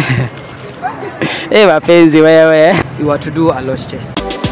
Eh, mapenzi wewe. You are to do a lot test.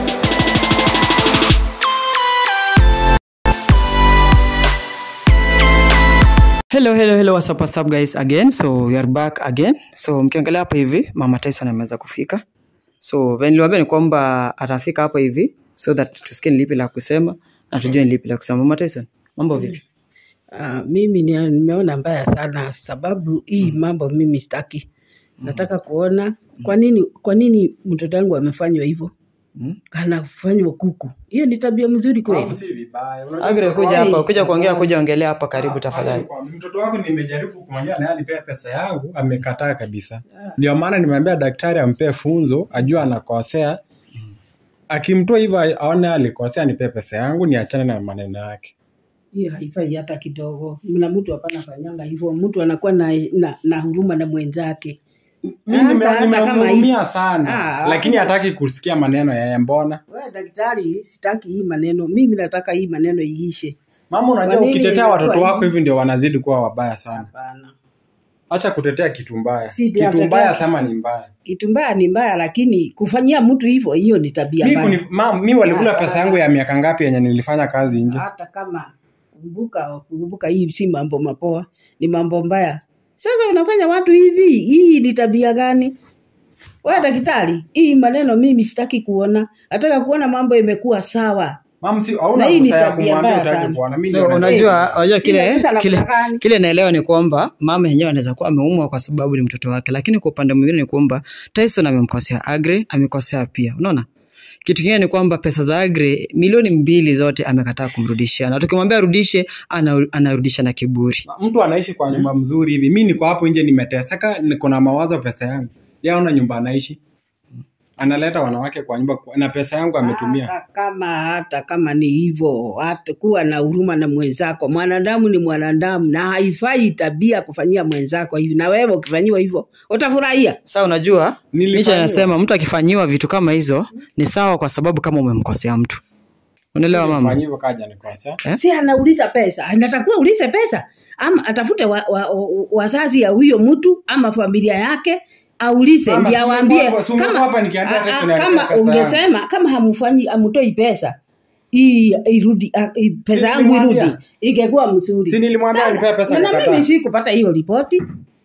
Hello, hello, hello, what's up, what's up guys again. So we are back again. So mkiangalia hapa hivi, Mama Tyson ameweza kufika. So vile niliwaambia ni kwamba atafika hapa hivi so that tusikie ni lipi la kusema na tujue ni lipi la kusema. Mama Tyson, mambo vipi? Uh, mimi ni- nimeona mbaya sana sababu hii mambo mimi sitaki. Nataka kuona kwa nini kwa nini mtoto wangu amefanywa hivyo, Mm? anafanywa kuku. Hiyo ni tabia mzuri kweli? si vibaya. Unajua Agre mtoto kuja wangu- hapa, kuja kuongea, kuja ongelea hapa karibu Ah, tafadhali. acha nikwambie, Mtoto wako nimejaribu kumwambia naye anipea pesa yangu, amekataa kabisa. Ndio maana nimeambia daktari ampee funzo, ajue anakosea. Akimtoa hivyo aone alikosea, nipee pesa yangu, niachane na maneno yake. Hiyo haifai hata kidogo. Mna mtu hapana fanyanga hivyo, mtu anakuwa na, na, na huruma na mwenzake. Mimi Sasa nime- hata kama nimemhurumia hii- sana, Ah, lakini hataki kusikia maneno yeye. Mbona Wewe daktari, sitaki hii maneno, mimi nataka hii maneno iishe. mama, unajua Kwa nini ukitetea inakuwa watoto wako hivi? hivi ndio wanazidi kuwa wabaya sana. Hapana, Acha kutetea kitu mbaya, Si ndio kitu atetea- mbaya sema ni mbaya. kitu mbaya ni mbaya, lakini kufanyia mtu hivyo, hiyo ni tabia Mi, mbaya. kuni, ma, mi walikula Ah, pesa ah, yangu ya miaka ngapi yenye nilifanya kazi nje? hata kama kumbuka kumbuka hii si mambo mapoa ni mambo mbaya sasa unafanya watu hivi hii ni tabia gani wewe daktari hii maneno mimi sitaki kuona nataka kuona mambo imekuwa sawa Mam, si Na hauna hii ni ruhusa ya tabia kumwambia mbaya utaki sana. kuona. Mimi So ndio nasema. unajua, unajua Sina kile pesa la kile kudanganya. kile naelewa ni kwamba mama yenyewe anaweza kuwa ameumwa kwa sababu ni mtoto wake, lakini kwa upande mwingine ni kwamba Tyson amemkosea Agre, amekosea pia. Unaona? Kitu kingine ni kwamba pesa za Agre milioni mbili zote amekataa kumrudishia, na tukimwambia arudishe ana, anarudisha na kiburi. mtu anaishi kwa nyumba mzuri hivi, mi niko hapo nje nimeteseka, niko na mawazo pesa yangu, yeye ana nyumba anaishi, analeta wanawake kwa nyumba kwa- na pesa yangu ametumia. hata kama hata kama ni hivyo hata kuwa na huruma na mwenzako mwanadamu ni mwanadamu na haifai tabia kufanyia mwenzako hivi na wewe ukifanyiwa hivyo utafurahia Sasa unajua, Nilifanyiwa. Nietzsche anasema mtu akifanyiwa vitu kama hizo ni sawa, kwa sababu kama umemkosea mtu. Unaelewa mama? Fanya hivyo kaja nikosea. si anauliza pesa anatakiwa ulize pesa ama atafute wazazi wa, wa, wa wazazi ya huyo mtu ama familia yake aulize Mama, ndio si awambie umekuwa- si umekuwa hapa nikiambia a- Tyson a- alipea kama pesa yangu. ungesema kama hamfanyi amtoi pesa hii irudi a- i- pesa Si yangu irudi nilimwambia? ingekuwa mzuri Si nilimwambia Sasa, alipea pesa na akakataa. mimi sikupata hiyo ripoti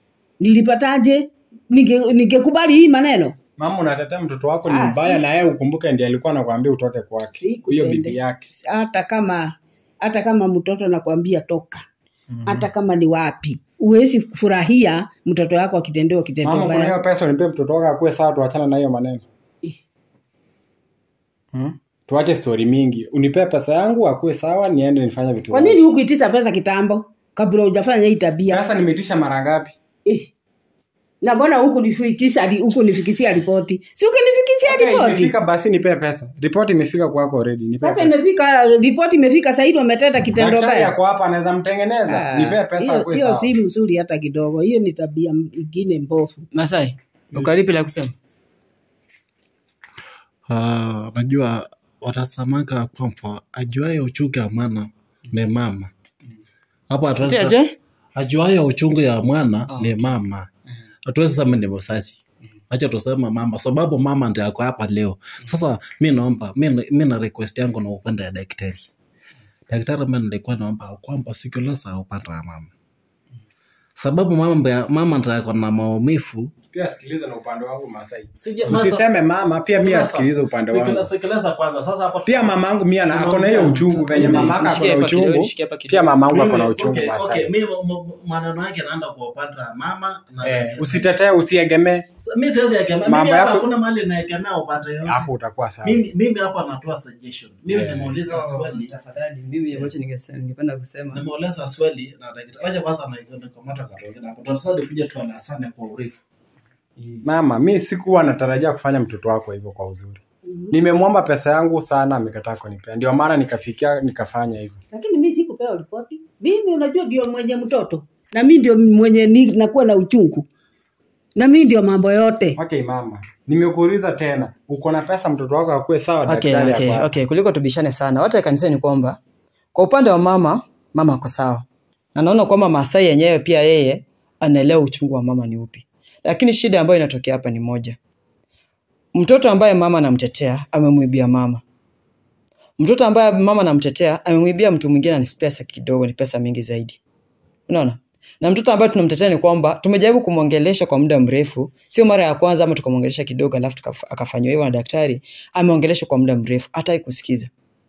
nilipataje Ninge- ningekubali hii maneno Mama, unatetea mtoto wako ni Ah, mbaya, si- na yeye ukumbuke ndiye alikuwa anakuambia utoke kwake, huyo Sikutende. bibi yake. hata kama hata kama mtoto nakwambia toka hata kama ni wapi huwezi furahia mtoto wako akitendewa kitendo Mama, kuna mbaya hiyo pesa unipe mtoto wako akuwe sawa, tuachana na hiyo maneno. Eh. Hmm? Tuache stori mingi, unipe pesa yangu akuwe sawa, niende nifanye vitu kwa zangu. nini hukuitisha pesa kitambo kabla hujafanya hii tabia Pesa nimeitisha mara ngapi? eh. na mbona huku nifikisha huku nifikisia ripoti si ukinifikisia Okay, ripoti imefika basi nipe pesa. Ripoti imefika kwako already, nipe sasa pesa. imefika ripoti imefika saidi wametenda kitendo Daktari mbaya yako hapa anaweza mtengeneza. Ah, Nipe pesa hiyo- akuwe hiyo sawa. si mzuri hata kidogo hiyo ni tabia ingine mbovu Masai, uko lipi la kusema? Ah, najua watasamaka kwamba ajuaye uchungu ya mwana ni mama hapo Ati hatuwezi aje? ajuaye uchungu ya mwana Oh. ni mama hatuwezi sema ni mzazi acha tusema mama sababu mama ndio ako hapa leo sasa mi naomba mi mi na request yangu na upande ya daktari daktari mi nilikuwa naomba kwamba sikiliza upande wa mama sababu mama mama ndio ako na maumivu Pia sikiliza na upande wangu Masai. Sija- Usiseme mama, pia mimi asikilize upande wangu. Sikiliza- sikiliza kwanza sasa hapo Pia mamangu mimi ana ako na hiyo uchungu venye mamaka ako Nishikie na hapa kidogo, uchungu. nishikie hapa kidogo. Pia mamangu ako na Mimi- uchungu okay, okay, Masai. mimi m- m- maneno yake naenda kwa upande wa mama na Eh, daktari. usitetee usiyegemee. mi siwezi egemea Mambo mimi hapa yako- hakuna mahali naegemea upande yote Hapo utakuwa sawa. mimi mimi hapa natoa suggestion mimi Eh. nimeuliza swali Tafadhali, mimi ambacho ningesema ningependa kusema nimeuliza swali na daktari acha kwanza na nikamata katoke na tutasadi kuja tuandasane kwa urefu Mama, mi sikuwa natarajia kufanya mtoto wako hivyo kwa uzuri. Nimemwomba pesa yangu sana, amekataa kunipea. Ndio maana nikafikia nikafanya hivyo. lakini mi sikupewa ripoti mimi unajua ndio mwenye mtoto na mi ndio mwenye ni, nakuwa na uchungu na mi ndio mambo yote Okay mama, nimekuuliza tena, uko na pesa mtoto wako akuwe sawa? okay, daktari okay, ako hapa. okay. Kuliko tubishane sana, wote kanisani ni kwamba kwa upande wa mama, mama ako sawa, na naona kwamba Masai yenyewe pia yeye anaelewa uchungu wa mama ni upi, lakini shida ambayo inatokea hapa ni moja mtoto ambaye mama anamtetea amemwibia mama mtoto ambaye mama anamtetea amemwibia mtu mwingine ni pesa kidogo ni pesa mingi zaidi unaona na mtoto ambaye tunamtetea ni kwamba tumejaribu kumwongelesha kwa muda mrefu sio mara ya kwanza ama tukamwongelesha kidogo alafu tukaf- akafanyiwa hivyo na daktari ameongeleshwa kwa muda mrefu hata kusikiza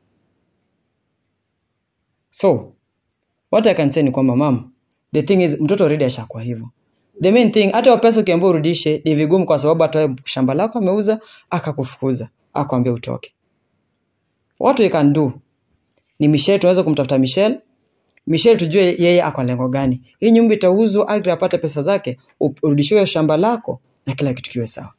so what i can say ni kwamba mam the thing is mtoto already ashakuwa hivyo the main thing hata hiyo pesa ukiambia urudishe ni vigumu kwa sababu hata wewe shamba lako ameuza akakufukuza akwambia utoke what we can do ni Michelle tunaweza kumtafuta Michelle Michelle tujue yeye ako lengo gani hii nyumba itauzwa Agri apate pesa zake u- urudishiwe shamba lako na kila kitu kiwe sawa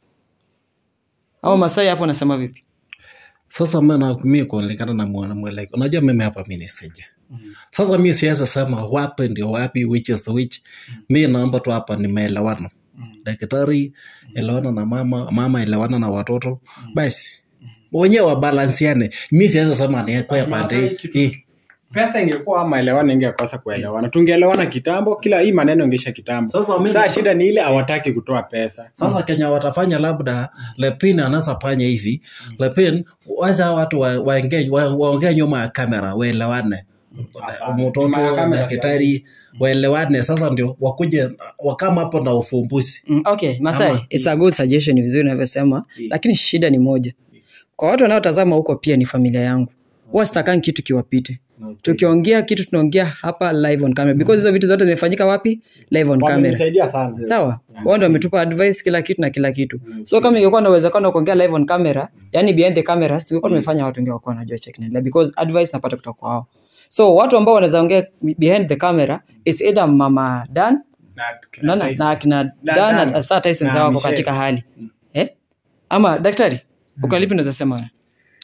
au Masai hapo unasema vipi sasa mimi mi kulingana na mwana- mwelekeo unajua mimi hapa mi nisija sasa mi siweza sema wapi ndio wapi which is which mi naomba tu hapa ni maelewano daktari elewana na mama mama elewana na watoto basi wenyewe wabalansiane mi siweza sema niekwe pande Masai hii. kitu- hii pesa ingekuwa maelewano ingekosa kuelewana tungeelewana kitambo kila hii maneno ingeisha kitambo Sasa mimi- saa shida ni ile hawataki kutoa pesa sasa kenya watafanya labda lepin anaweza fanya hivi lepin wacha watu wa- waongee wa, waongee nyuma ya kamera waelewane Hapana. mtoto Nyuma ya kamera daktari waelewane sasa ndio wakuje wakama hapo na ufumbuzi Mm, okay, Masai, Ama- it's a good suggestion, ni vizuri unavyosema, Mm. lakini shida ni moja. Kwa watu wanaotazama huko pia ni familia yangu. Huwa sitakangi kitu kiwapite. Tukiongea kitu tunaongea hapa live on camera because hizo vitu zote zimefanyika wapi? Live on camera. wamenisaidia sana Sawa? Wao ndio wametupa advice kila kitu na kila kitu. So kama ingekuwa na uwezekano wa kuongea live on camera, yani behind the cameras, tungekuwa tumefanya watu wengi wakuwa wanajua check inaendelea because advice napata kutoka kwao. So watu ambao wanaweza ongea behind the camera is either Mama Dan Na- na, na, na akina Na- Dan Dan. na saa Tyson Na sawa wako Michelle. katika hali eh? ama daktari uko lipi unaweza sema wewe?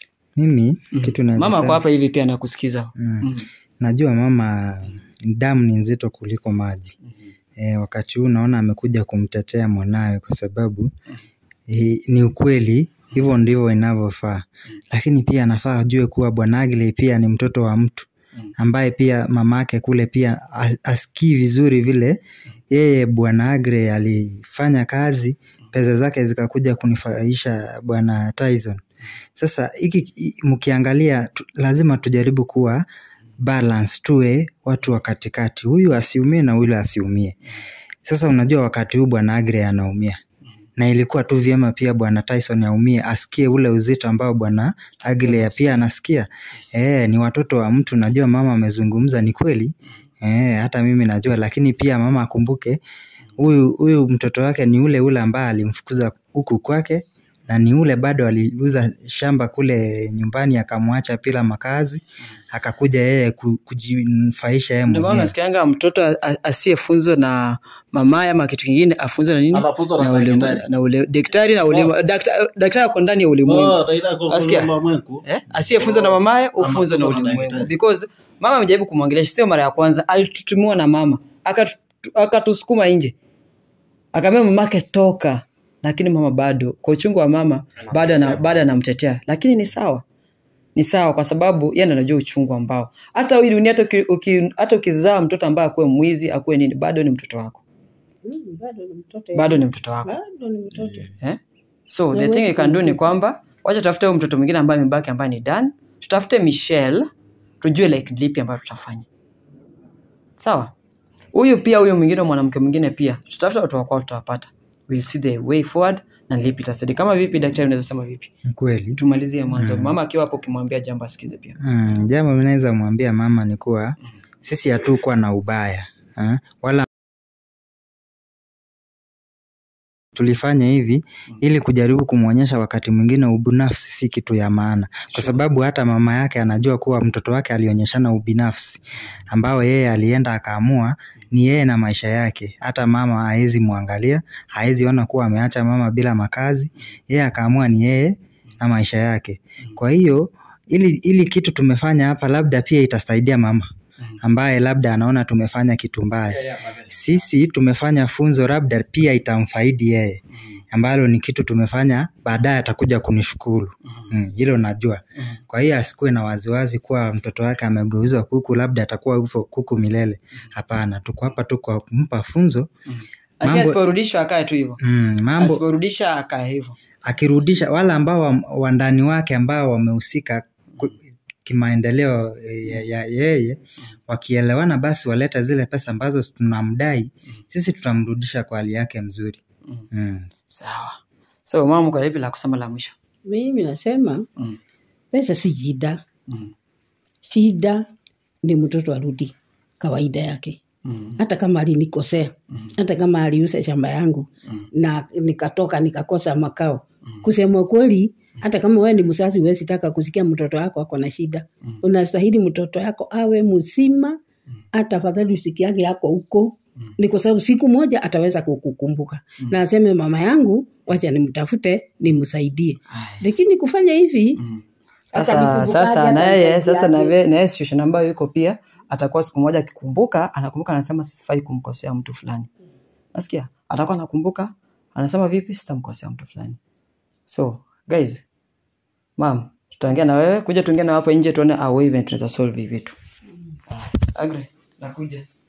mimi kitu naweza mama ako sema- hapa hivi pia nakusikiza Mm. Mm. najua mama damu ni nzito kuliko maji e, wakati huu naona amekuja kumtetea mwanawe kwa sababu e, ni ukweli hivyo ndivyo inavyofaa lakini pia anafaa ajue kuwa bwana Agley pia ni mtoto wa mtu ambaye pia mamake kule pia a- asikii vizuri vile yeye bwana Agre alifanya kazi pesa zake zikakuja kunifaisha bwana Tyson sasa hiki i- mkiangalia tu, lazima tujaribu kuwa balance tuwe watu wa katikati huyu asiumie na yule asiumie sasa unajua wakati huu bwana Agre anaumia na ilikuwa tu vyema pia bwana Tyson aumie asikie ule uzito ambao bwana Agle pia anasikia Eh, ni watoto wa mtu najua mama amezungumza ni kweli eh, hata mimi najua lakini pia mama akumbuke huyu huyu mtoto wake ni ule ule ambaye alimfukuza huku kwake na ni ule bado aliuza shamba kule nyumbani akamwacha bila makazi akakuja yeye ku- kujinufaisha yeye ndio maana mwenyewe nasikianga mtoto a- a- asiyefunzwa na mamaye ama kitu kingine afunzwe na nini Anafunzwa na ule- daktari. na ule daktari na ule dakta- daktari ako ndani ya ulimwengu Oh, Raila kwa- Nasikia? kwa ulimwengu. eh? asiyefunzwa na mamaye ufunzwe na Anafunzwa na ulimwengu daktari. because mama amejaribu kumwongelesha sio mara ya kwanza alitutumiwa na mama Akatu- akatusukuma nje akaambia mamake toka lakini mama bado kwa uchungu wa mama bado ana- bado anamtetea lakini ni sawa ni sawa kwa sababu yeye ndo anajua uchungu ambao hata hii dunia hata uki- uki- hata ukizaa mtoto ambaye akuwe mwizi akuwe nini bado ni mtoto wako Mm, bado ni mtoto bado ni mtoto wako bado ni mtoto eh? so Na the huwezi thing you can do ni kumtupa. kwamba wacha tafute huyu mtoto mwingine ambaye amebaki ambaye ni Dan tutafute Michelle tujue like lipi ambayo tutafanya sawa huyu pia huyu mwingine mwanamke mwingine pia tutafute watu wakwao tutawapata we'll see the way forward na lipi tasadi kama vipi daktari unaweza sema vipi Ni kweli tumalizie mwanzo Mm. mama akiwa hapo ukimwambia jambo asikize pia Mm, jambo mi naweza mwambia mama ni kuwa sisi hatukuwa na ubaya ha? wala tulifanya hivi ili kujaribu kumwonyesha wakati mwingine ubinafsi si kitu ya maana kwa sababu hata mama yake anajua kuwa mtoto wake alionyeshana ubinafsi ambao yeye alienda akaamua ni yeye na maisha yake hata mama haezi mwangalia haezi ona kuwa ameacha mama bila makazi yeye akaamua ni yeye na maisha yake kwa hiyo ili, ili kitu tumefanya hapa labda pia itasaidia mama ambaye labda anaona tumefanya kitu mbaya sisi tumefanya funzo labda pia itamfaidi yeye ambalo ni kitu tumefanya baadaye atakuja kunishukuru Mm, hilo najua kwa hiyo asikuwe na waziwazi kuwa mtoto wake amegeuzwa kuku labda atakuwa hivyo kuku milele hapana tuko hapa tu kwa kumpa funzo lakini mambo, asiporudishwa akae tu hivyo mm, mambo asiporudisha akae hivyo akirudisha wale ambao wa- wandani wake ambao wamehusika ku- kimaendeleo ya ya yeye wakielewana basi waleta zile pesa ambazo tunamdai sisi tutamrudisha kwa hali yake mzuri Mm. mm. sawa so mama kwa lipi la kusema la mwisho mimi nasema Mm. pesa si shida Mm. shida ni mtoto arudi kawaida yake Mm. hata kama alinikosea Mm. hata kama aliuza shamba yangu Mm. na nikatoka nikakosa makao Mm. kusema kweli hata kama wewe ni mzazi huwezi taka kusikia mtoto wako ako na shida Mm. unastahili mtoto yako awe mzima hata afadhali usikiage yako huko Mm. ni kwa sababu siku moja ataweza kukukumbuka na aseme mama yangu wacha nimtafute nimsaidie Aya. lakini kufanya hivi Mm. Hata Sasa nikumbukaje, sasa hata na yeye nisaidiaje. sasa na yeye na yeye situation ambayo yuko pia atakuwa siku moja akikumbuka anakumbuka anasema sifai kumkosea mtu fulani. Nasikia? Atakuwa anakumbuka anasema vipi sitamkosea mtu fulani. So, guys, mam, tutaongea na wewe, kuja tuongee na hapo nje tuone how even tunaweza solve hivi vitu. Agree. Nakuja.